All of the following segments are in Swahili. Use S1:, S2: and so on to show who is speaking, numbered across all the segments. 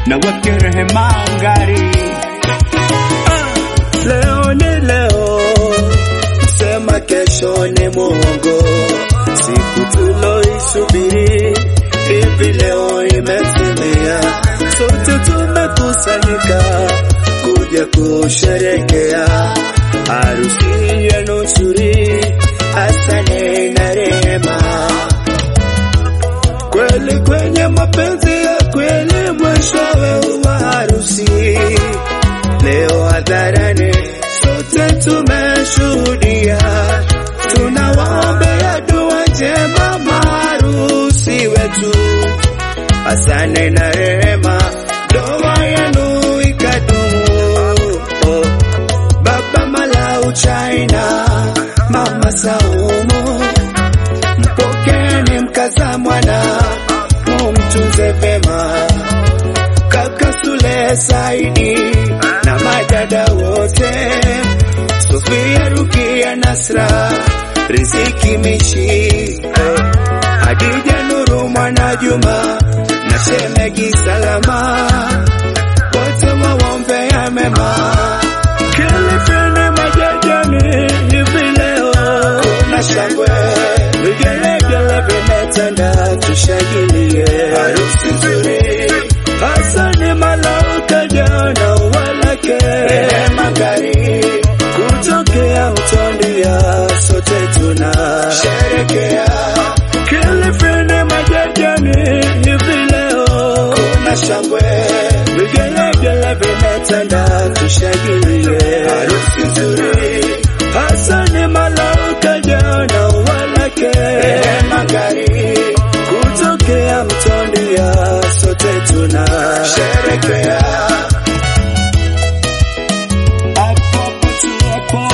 S1: na wake rehema ngari.
S2: Leo ni leo, sema kesho ni muongo. Siku tuloisubiri hivi leo imetimia, sote tumekusanyika kuja kusherekea harusi yenu nzuri, Hasani na Rehema. Kweli kwenye mapenzi ya kweli, mwishowe wa harusi leo hadharani sote tumeshuhudia, tunawaombea dua njema maharusi wetu Hasani na Rehema, ndoa yenu ikadumu. Oh, Baba Malau China, Mama Saumu, mpokeni mkaza mwana, mumtunze vema kaka Sule Saidi na madada wote, Sofia Rukia Nasra, Riziki Mishi, Hadija Nuru Mwana Juma na Shemegi Salama, wote waombea mema. Kilifini majajani hivi leo kuna shangwe, vigelegele vimetanda, tushangilie harusi nzuri. Hasani Malauka jana walake Rehema ngari kutokea Utondia, sote tuna sherekea Kilifini majajani hivi leo kuna shangwe, vigelegele vimetanda, tushangilie harusi nzuri. Hasani Malauka jana walake Rehema ngari kutokea Mtondia, sote tuna sherekea
S1: Hapo hapo tu hapo.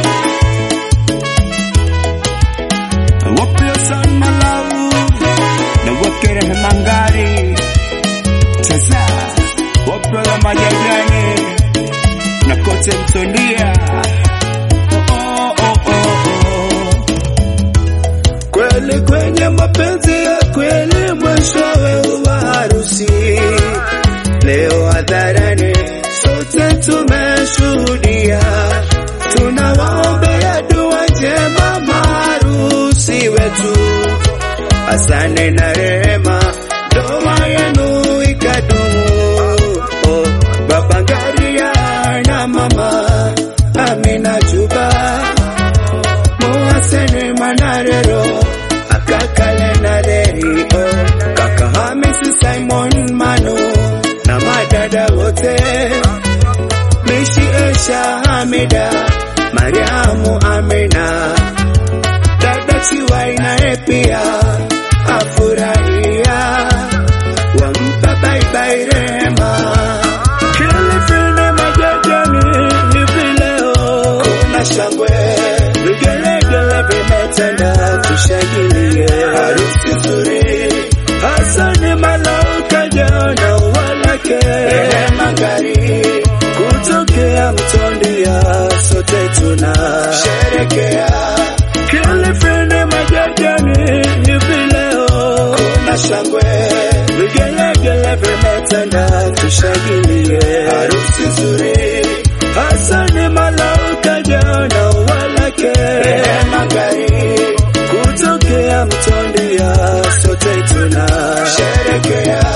S1: Wape Hassan Malau na wake rehema ngari. Sasa wape la majajani na kote Mtondia. Oh, oh, oh, oh.
S2: kweli kwenye mapenzi ya kweli, mwishowe wa harusi leo hadharani, sote tumeshuhudia, tunawaombea dua njema maharusi wetu Hasani na Rehema, ndoa yenu ikadumu. Oh, Baba Ngaria na Mama Amina Juba Muhasene Manarero Akakale na Deriko Kaka Hamisi Simon Manu na madada wote Mishi Esha Hamida Mariamu Amina Dada Chiwai naye pia afurahia wampa baibai Rehema Kilifini majajani hivi leo kuna shangwe, vigelegele vimetanda, tushangilie harusi nzuri. Hasani Malauka jana walake Rehema ngari kutokea Mtondia, sote tuna sherekea Kilifini majajani hivi leo kuna shangwe, vigelegele vimetanda, tushangilie harusi nzuri. Hasani Malauka jana walake Rehema ngari kutokea Mtondia, sote tuna sherekea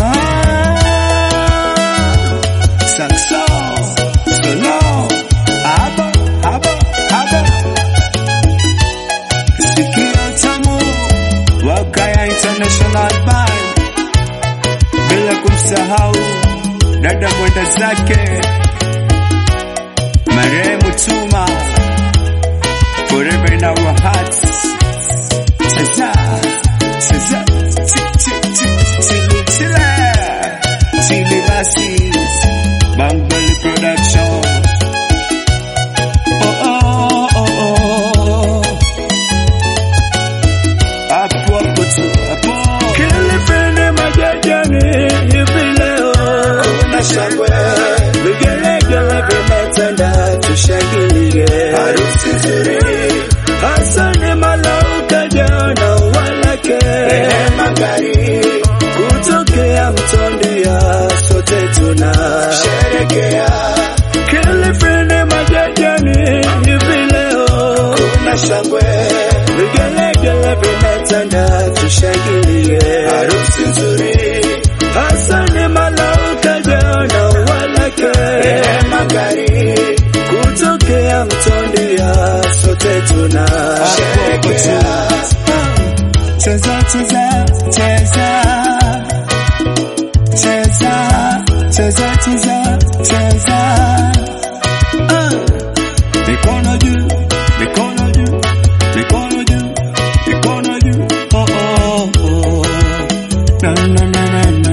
S1: Ah, Saxo, solo, abo, abo, abo. Sikia tamu, Wakaya International Band. Bila kumsahau dada mwenda zake marehemu Tuma, forever in our hearts. Sasa, sasa, chi- chi- chi- chili chile, chili basi, Bambali Production. Oh, oh, oh, oh. Hapo hapo tu, hapo.
S2: Kilifini majajani hivi leo kuna shangwe, vigelegele na, na, na.